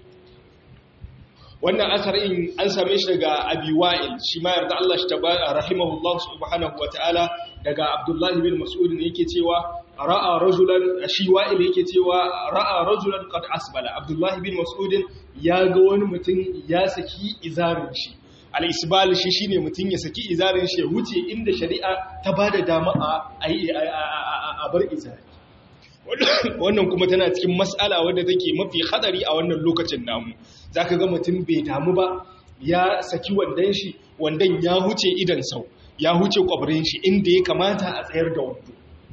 wannan asarin an same shi daga abi wa'il shi ma yarda Allah shi tabaraka rahimahullah subhanahu wataala daga abdullahi bin mas'ud ne yake cewa ra'a rajulan shi wa'il yake cewa ra'a rajulan qad asbala abdullahi bin mas'ud ya ga wani mutum ya saki izarin shi al-isbal shi shine mutum ya saki izarin shi ya wuce inda shari'a ta bada dama a a bar izari wannan kuma tana cikin mas'ala wadda take mafi hadari a wannan lokacin namu zaka ga mutum bai damu ba ya saki wandan shi wandan ya huce idan sau ya huce kwabrin shi inda ya kamata a tsayar da wando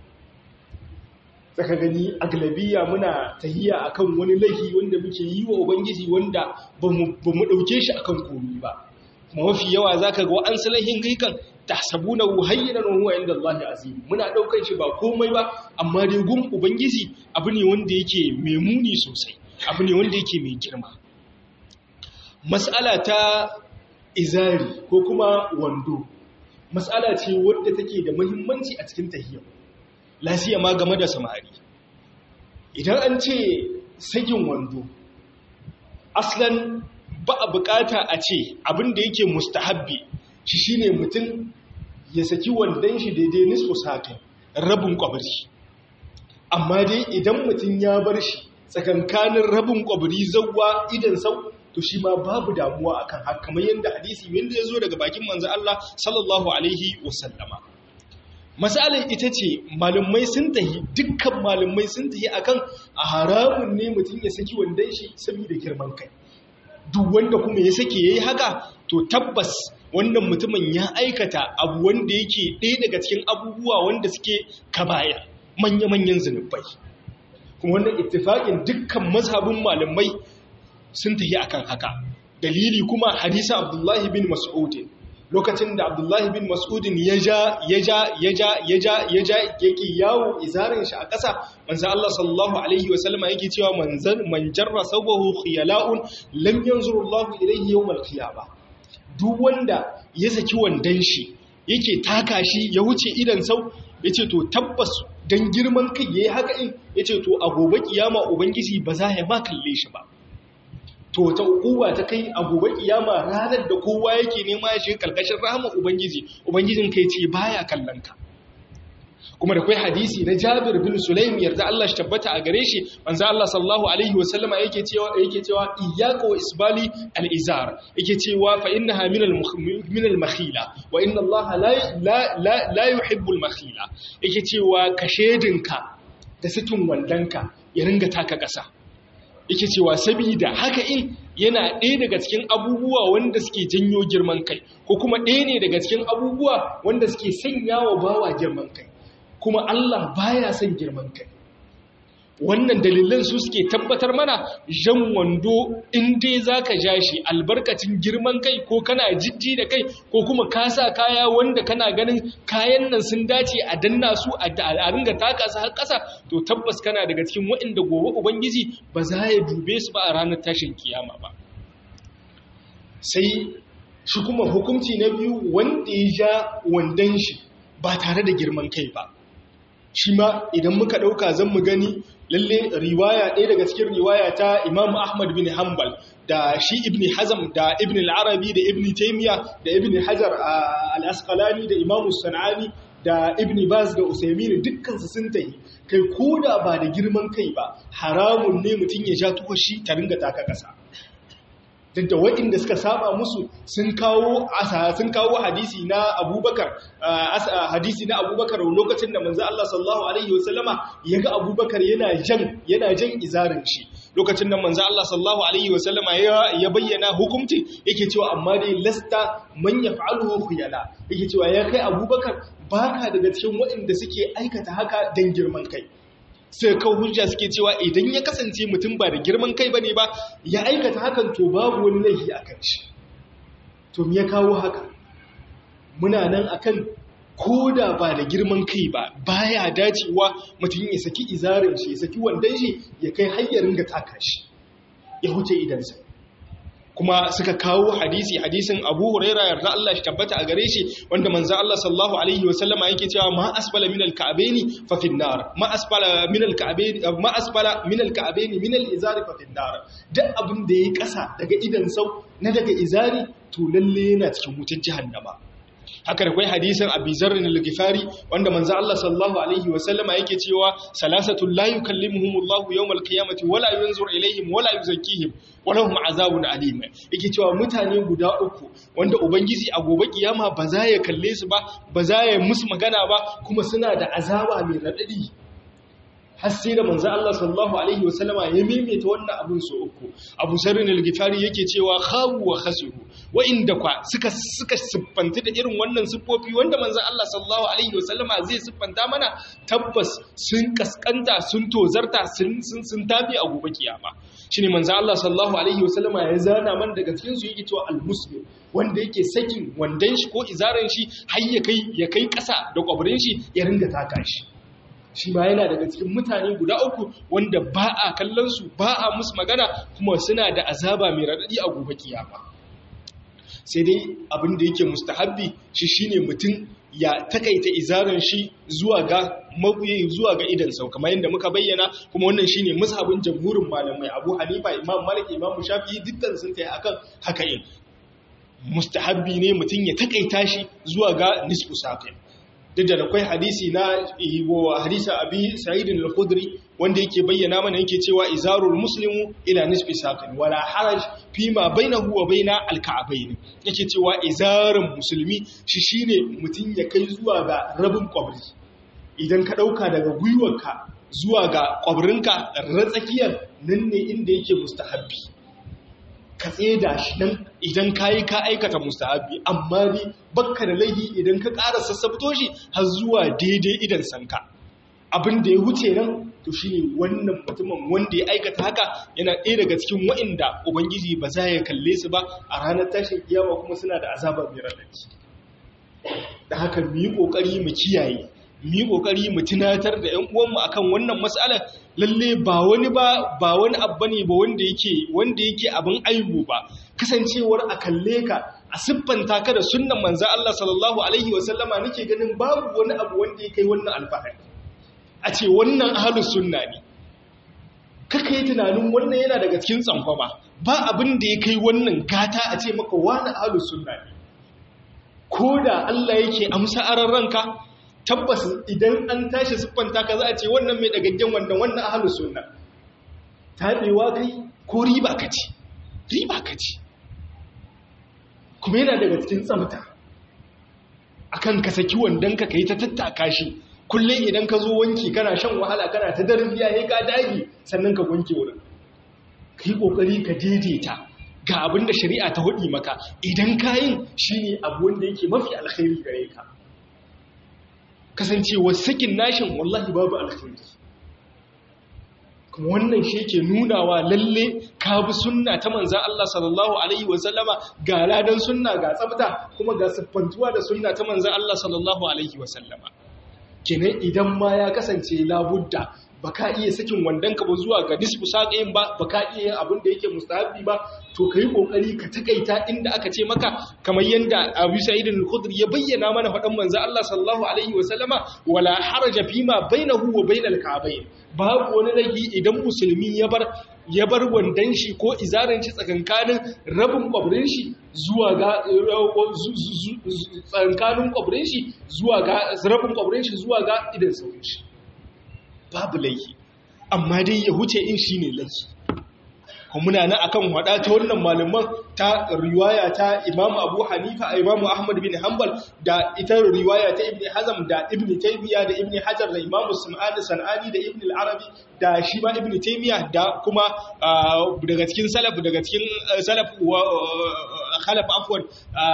saka gani aglabiya muna tahiya akan wani laifi wanda muke yi wa ubangiji wanda ba mu ɗauke shi akan komi ba kuma mafi yawa zaka ga an salahin gaikan tahsabuna hayyinan wa huwa inda Allah azim muna daukar shi ba komai ba amma dai gun ubangiji abu ne wanda yake mai muni sosai abu ne wanda yake mai girma mas'ala ta izari ko kuma wando mas'ala ce wadda take da muhimmanci a cikin tahiyya lafiya ma game da samari idan an ce sakin wando aslan ba a bukata a ce abin da yake mustahabbi shi shine mutum ya saki wandon shi daidai nisfu sakin rabin kwabari amma dai idan mutum ya bar shi tsakankanin rabin kwabari zauwa idan sau to shi ma babu damuwa akan haka kamar yadda hadisi wanda ya zo daga bakin manzo Allah sallallahu alaihi wasallama masalar ita ce malumai sun tahi dukkan malumai sun tahi akan a haramun ne mutum ya saki wandon shi saboda girman kai duk wanda kuma ya sake yayi haka to tabbas wannan mutumin ya aikata abu wanda yake ɗaya daga cikin abubuwa wanda suke kabaya manya-manyan zunubai kuma wannan ittifaqin dukkan mazhabin malamai sun tafi akan haka dalili kuma hadisin Abdullahi bin Mas'ud lokacin da Abdullahi bin Mas'ud ya ja ya ja ya ja ya ja ya ja yake yawo izarin shi a ƙasa manzo Allah sallallahu alaihi wa sallama yake cewa manzan man jarra sabahu khiyala'un lam yanzuru Allah ilayhi yawm al-qiyamah duk wanda ya saki wandan shi yake taka shi ya wuce idan sau yace to tabbas dan girman kai yayi haka in yace to a gobe kiyama ubangiji ba za ya ma kalle shi ba to ta ukuwa ta kai a gobe kiyama ranar da kowa yake nema ya shiga karkashin rahama ubangiji ubangijin kai ce baya kallon ka kuma da kai hadisi na Jabir bin Sulaim yarda Allah shi tabbata a gare shi manzo Allah sallallahu alaihi wa sallama yake cewa yake cewa iyyaka wa isbali al-izar yake cewa fa innaha min min al-makhila wa inna Allah la la la yuhibbu al-makhila yake cewa ka shedinka da sikin wandanka ya ringa taka kasa yake cewa saboda haka in yana ɗaya daga cikin abubuwa wanda suke janyo girman kai ko kuma ɗaya ne daga cikin abubuwa wanda suke sanya wa bawa girman kai kuma Allah baya son girman kai wannan dalilan su suke tabbatar mana jan wando in dai zaka ja shi albarkacin girman kai ko kana jijji da kai ko kuma ka sa kaya wanda kana ganin kayan nan sun dace a danna su a ringa taka su har ƙasa to tabbas kana daga cikin waɗanda gobe ubangiji ba za ya dube su ba a ranar tashin kiyama ba sai shi kuma hukunci na biyu wanda ya ja wandon shi ba tare da girman kai ba shi ma idan muka ɗauka zan mu gani lalle riwaya ɗaya daga cikin riwaya ta imam ahmad bin hanbal da shi ibn hazam da ibn al-arabi da ibn taymiya da ibn hajar al-asqalani da imam sanani da ibn baz da usaymin dukkan su sun tayi kai koda ba da girman kai ba haramun ne mutum ya ja tuwashi ta ringa taka kasa duk da waɗanda suka saba musu sun kawo sun kawo hadisi na abubakar hadisi na abubakar lokacin da manzo Allah sallallahu alaihi wasallama yaga abubakar yana jan yana jan izarin shi lokacin da manzo Allah sallallahu alaihi wasallama ya bayyana hukunci yake cewa amma dai lasta man yaf'aluhu khuyala yake cewa ya kai abubakar baka daga cikin waɗanda suke aikata haka dan girman kai sai kawo hujja suke cewa idan ya kasance mutum ba da girman kai bane ba ya aikata hakan to babu wani laifi a kan shi to me ya kawo haka muna nan akan koda ba da girman kai ba baya dacewa mutum ya saki izarin shi ya saki wandan shi ya kai hayyarin ga taka shi ya huce idansa kuma suka kawo hadisi hadisin Abu Huraira yarda Allah shi tabbata a gare shi wanda manzo Allah sallallahu alaihi wasallama yake cewa ma asfala min al-ka'baini fa fi nar ma asfala min al-ka'baini ma asfala min al-ka'baini min al-izari fa fi nar duk abin da yayi kasa daga idan sau na daga izari to lalle yana cikin wutar jahannama haka da kai hadisin Abi Zarr al-Ghifari wanda manzo Allah sallallahu alaihi wa sallama yake cewa salasatu la yukallimuhumullahu yawmal qiyamati wala yanzur ilaihim wala yuzakkihim wa lahum azabun alim yake cewa mutane guda uku wanda ubangiji a gobe kiyama ba za ya kalle su ba ba za ya musu magana ba kuma suna da azaba mai radadi har sai da manzo Allah sallallahu alaihi wasallama ya maimaita wannan abin so uku Abu Sarrin al-Ghifari yake cewa khawu wa khasiru wa inda kwa suka suka siffanta da irin wannan siffofi wanda manzo Allah sallallahu alaihi wasallama zai siffanta mana tabbas sun kaskanta sun tozarta sun sun sun tabi a gobe kiyama shine manzo Allah sallallahu alaihi wasallama ya zana man daga cikin su yake cewa al-muslim wanda yake sakin wandan shi ko izaran shi har ya kai ya kai kasa da kwabrin shi ya ringa taka shi shi ma yana daga cikin mutane guda uku wanda ba a kallon su ba a musu magana kuma suna da azaba mai raɗaɗi a gobe kiyama sai dai abin da yake mustahabbi shi shine mutum ya takaita izaran shi zuwa ga mabuyi zuwa ga idan sau kamar yadda muka bayyana kuma wannan shine mazhabin jamhurin malamai Abu Hanifa Imam Malik Imam Shafi'i dukkan sun tayi akan haka in mustahabbi ne mutum ya takaita shi zuwa ga nisfu saqin duk da akwai hadisi na hadisa abi sa'idin al-khudri wanda yake bayyana mana yake cewa izarul muslimu ila nisfi saqin wala haraj fi ma bainahu wa baina al-ka'bayn yake cewa izarun musulmi shi shine mutun ya kai zuwa ga rabin kwabri idan ka dauka daga gwiwarka zuwa ga kwabrinka ratsakiyar nan ne inda yake mustahabbi ka tseda shi nan idan ka yi ka aikata mustahabi amma ne bakka da laihi idan ka ƙara sassabto shi har zuwa daidai idan sanka abin da ya wuce nan to shi ne wannan mutumin wanda ya aikata haka yana ɗaya daga cikin wa'inda ubangiji ba za ya kalle su ba a ranar tashin kiyama kuma suna da azabar mai raɗaɗi da haka mu yi ƙoƙari mu kiyaye mu yi ƙoƙari mu tunatar da ‘yan uwanmu akan wannan matsalar lalle ba wani ba ba wani abu ne ba wanda yake wanda yake abin aibu ba kasancewar a kalle ka a siffanta ka da sunnan manzo Allah sallallahu alaihi wa sallama nake ganin babu wani abu wanda yake wannan alfahari a ce wannan ahlus sunna ne kaka yi tunanin wannan yana daga cikin tsankwama ba abin da ya kai wannan gata a ce maka wani ahlus sunna ne ko da Allah yake amsa aran ranka tabbas idan an tashi siffanta ka za a ce wannan mai dagaggen wannan wannan ahalus sunna tabewa kai ko riba ka ci riba ka ci kuma yana daga cikin tsamta akan ka saki wandon ka kai ta tattaka shi kullum idan ka zo wanki kana shan wahala kana ta darbiya ne ka dage sannan ka wanke wurin kai kokari ka daidaita ga abin da shari'a ta hudi maka idan kayin shine abu wanda yake mafi alkhairi gare ka kasancewar sakin nashin wallahi babu alkhairi kuma wannan shi yake nunawa lalle ka bi sunna ta manzan Allah sallallahu alaihi wasallama ga ladan sunna ga tsafta kuma ga siffantuwa da sunna ta manzan Allah sallallahu alaihi wasallama kenan idan ma ya kasance labudda ba ka iya sakin wandonka ba zuwa ga nisfu saƙayin ba ba ka iya yin abin da yake mustahabi ba to ka yi ƙoƙari ka takaita inda aka ce maka kamar yadda abu sa'idin al-khudri ya bayyana mana faɗan manzo Allah sallallahu alaihi wa sallama wala haraja fima bainahu wa bainal ka'bayn babu wani laifi idan musulmi ya bar ya bar wandan shi ko izarin shi tsakankanin rabin kwabrin shi zuwa ga tsakankanin kwabrin shi zuwa ga rabin kwabrin shi zuwa ga idan saurin shi babu laifi amma dai ya huce in shi ne laifi kuma muna nan akan wada ta wannan malaman ta riwaya ta Imam Abu Hanifa a Imam Ahmad bin Hanbal da ita riwaya ta Ibn Hazm da Ibn Taymiyyah da Ibn Hajar da Imam Sum'ani Sanani da Ibn al-Arabi da shi ma Ibn Taymiyyah da kuma daga cikin salaf daga cikin salaf wa khalaf afwan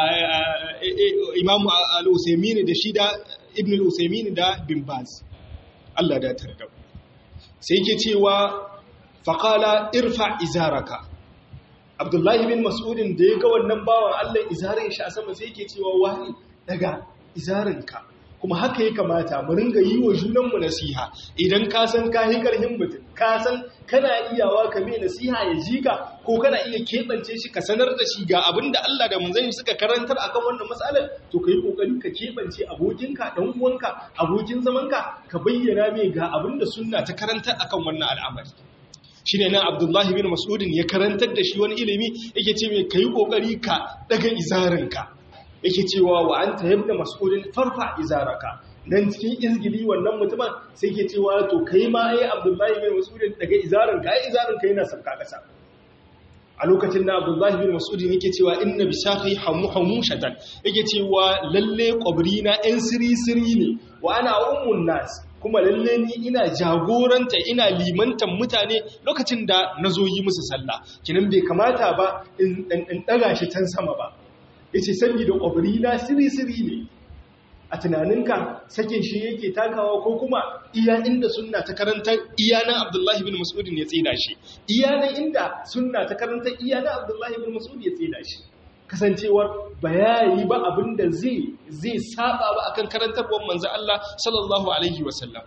Imam al-Usaymin da shi da Ibn al-Usaymin da Bin Baz Allah da tarda sai ke cewa faƙala irfa izaraka abdullahi bin mas'udin da ya ga wannan bawan Allah izarin shi a sama sai ke cewa wani daga izarinka kuma haka ya kamata mu ringa yi wa junanmu nasiha idan ka san ka yi karhin mutum ka san kana iyawa ka mai nasiha ya ji ka ko kana iya keɓance shi ka sanar da shi ga abin da Allah da manzon suka karantar akan wannan matsalar to ka yi kokari ka keɓance abokinka dan uwanka abokin zamanka ka bayyana mai ga abin da sunna ta karantar akan wannan al'amari shine nan Abdullahi bin Mas'udin ya karantar da shi wani ilimi yake ce mai kai kokari ka daga izarinka yake cewa wa anta yabna mas'udin farfa izaraka nan cikin izgili wannan mutumin sai ke cewa to kai ma ai abdullahi bin mas'udin daga izarin ka ai izarin ka yana sabka kasa a lokacin da abdullahi bin mas'udin yake cewa inna bisaqi hamu hamushatan yake cewa lalle kwabri na ɗan siri siri ne wa ana ummun nas kuma lalle ni ina jagoranta ina limantan mutane lokacin da nazo yi musu sallah kinan bai kamata ba in daga shi can sama ba yace saboda kwabri na siri siri ne a tunaninka sakin shi yake takawa ko kuma iya inda sunna ta karanta iyanan abdullahi bin mas'udin ya tsida shi iyanan inda sunna ta karanta iyanan abdullahi bin mas'ud ya tsida shi kasancewar bayani ba abinda zai zai saba ba akan karantarwar manzo Allah sallallahu alaihi wasallam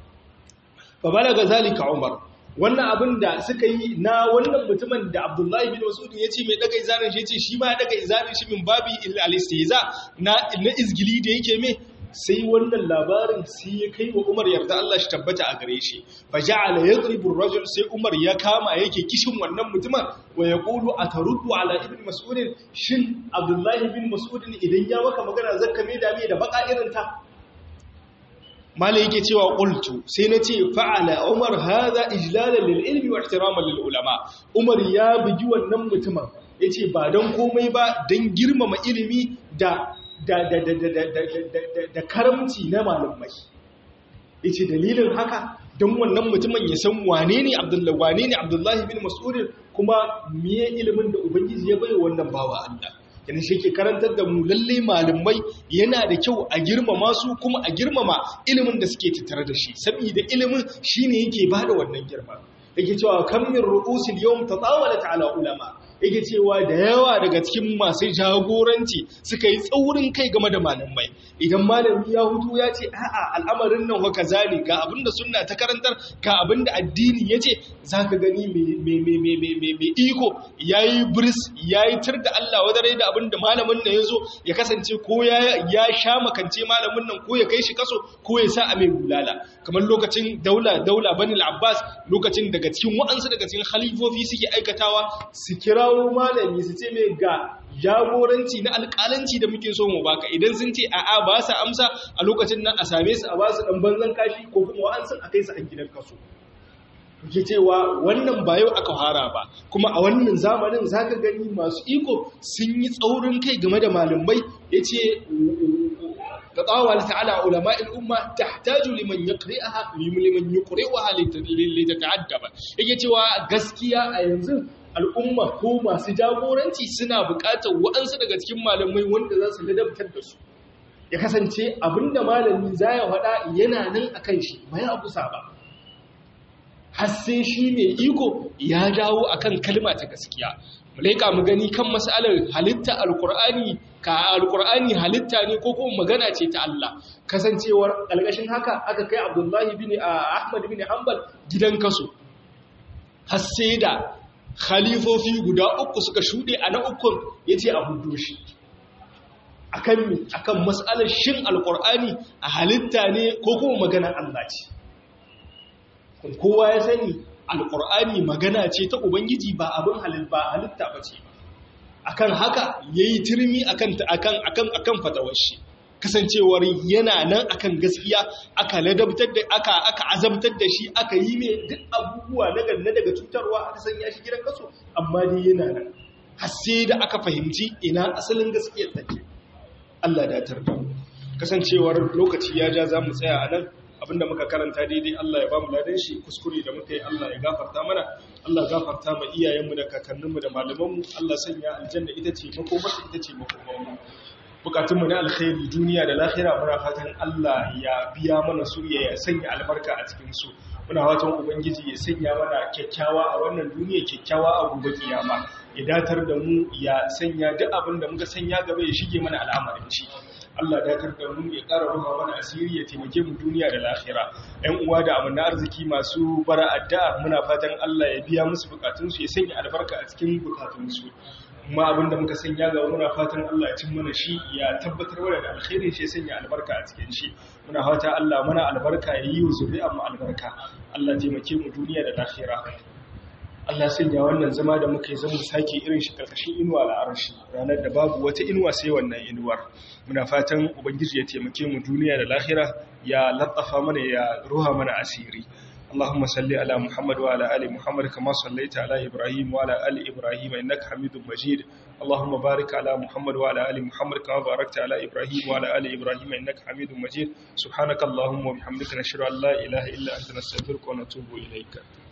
fa balaga zalika umar wannan abin da suka yi na wannan mutumin da abdullahi bin mas'ud ya ce mai daga izarin shi ya ce shi ma ya daga izarin shi min babi al-istihza na na izgili da yake mai sai wannan labarin sai ya kai wa Umar yarda Allah shi tabbata a gare shi fa ja'ala yadribu ar-rajul sai Umar ya kama yake kishin wannan mutumin wa yaqulu ataruddu ala ibn mas'ud shin abdullahi bin mas'ud idan ya maka magana zakka me da me da baka irin ta malai yake cewa qultu sai nace fa'ala umar hadha ijlalan lil ilmi wa ihtiraman lil ulama umar ya bugi wannan mutumin yace ba dan komai ba dan girmama ilimi da da da da da da da karamci na malamai yace dalilin haka dan wannan mutumin ya san wane ne abdullahi wane ne abdullahi bin mas'ud kuma miye ilimin da ubangiji ya bai wannan bawa Allah yana shi ke karantar da mu lalle malamai yana da kyau a girmama su kuma a girmama ilimin da suke tattare da shi saboda ilimin shine yake bada wannan girma yake cewa kam min ru'usil yawm tatawalat ala ulama yake cewa da yawa daga cikin masu jagoranci suka yi tsaurin kai game da malamai idan malami ya hutu ya ce a'a al'amarin nan wa kaza ne ga abinda sunna ta karantar ga abinda addini ya ce zaka gani mai iko yayi bris yayi tir da Allah wadare da abinda malamin nan yazo ya kasance ko ya ya sha makance malamin nan ko ya kai shi kaso ko ya sa a mai bulala kamar lokacin daula daula bani al-abbas lokacin daga cikin wa'ansu daga cikin khalifofi suke aikatawa su kirawo malami su ce mai ga jagoranci na alƙalanci da muke so mu baka idan sun ce a'a ba su amsa a lokacin nan a same su a ba su dan banzan kashi ko kuma wa'ansu a kai su a gidan kaso ke cewa wannan ba yau aka fara ba kuma a wannan zamanin zaka gani masu iko sun yi tsaurin kai game da malamai yace تطاول تعالى علماء الأمة تحتاج لمن يقرئها لمن يقرئها لتتعدب yake cewa gaskiya a yanzu al'umma ko masu jagoranci suna buƙatar waɗansu daga cikin malamai wanda za su ladabtar da su ya kasance abinda malami za ya faɗa yana nan a kan shi ba ya kusa ba har sai shi mai iko ya dawo akan kalma ta gaskiya mu leƙa mu gani kan masalar halitta alkur'ani ka alkur'ani halitta ne ko kuma magana ce ta Allah kasancewar ƙalƙashin haka aka kai Abdullahi bin Ahmad bin Hanbal gidan kaso har sai da khalifofi guda uku suka shuɗe a na ukun yace a hudu shi akan mi akan masalar shin alkur'ani a halitta ne ko kuma magana Allah ce kowa ya sani alƙur'ani magana ce ta ubangiji ba abin halitta ba ce akan haka ya yi turmi akan fatawar shi kasancewar yana nan akan gaskiya aka ladabtar da aka aka azabtar da shi aka yi mai duk abubuwa na ganna daga cutarwa aka sanya shi gidan kaso amma dai yana nan har sai da aka fahimci ina asalin gaskiyar take Allah da tarda kasancewar lokaci ya ja za mu tsaya a nan abinda muka karanta daidai Allah ya ba mu ladan shi kuskure da muka yi Allah ya gafarta mana Allah gafarta ma iyayenmu da kakanninmu da malamanmu Allah sanya aljanna ita ce makomarsa ita ce makomarmu bukatunmu na alkhairi duniya da lahira muna fatan Allah ya biya mana su ya sanya albarka a cikin su muna fatan ubangiji ya sanya mana kyakkyawa a wannan duniya kyakkyawa a gobe kiyama ya datar da mu ya sanya duk abin da muka sanya gaba ya shige mana al'amarin shi Allah datar da mu ya ƙara ruha mana asiri ya taimake mu duniya da lahira ‘yan uwa da amina arziki masu bara addu'a muna fatan Allah ya biya musu bukatunsu ya sanya albarka a cikin bukatunsu kuma abin da muka sanya ga muna fatan Allah ya cin mana shi ya tabbatar mana da alkhairin shi ya sanya albarka a cikin shi muna fata Allah mana albarka ya yi wa zuri'an mu albarka Allah taimake mu duniya da lahira Allah sanya wannan zama da muka yi zama sake irin shi karkashin inuwa al'arshi ranar da babu wata inuwa sai wannan inuwar muna fatan ubangiji ya taimake mu duniya da lahira ya latsafa mana ya ruha mana asiri اللهم صل على محمد وعلى ال محمد كما صليت على ابراهيم وعلى ال ابراهيم انك حميد مجيد اللهم بارك على محمد وعلى ال محمد كما باركت على ابراهيم وعلى ال ابراهيم انك حميد مجيد سبحانك اللهم وبحمدك نشهد ان لا اله الا انت نستغفرك ونتوب اليك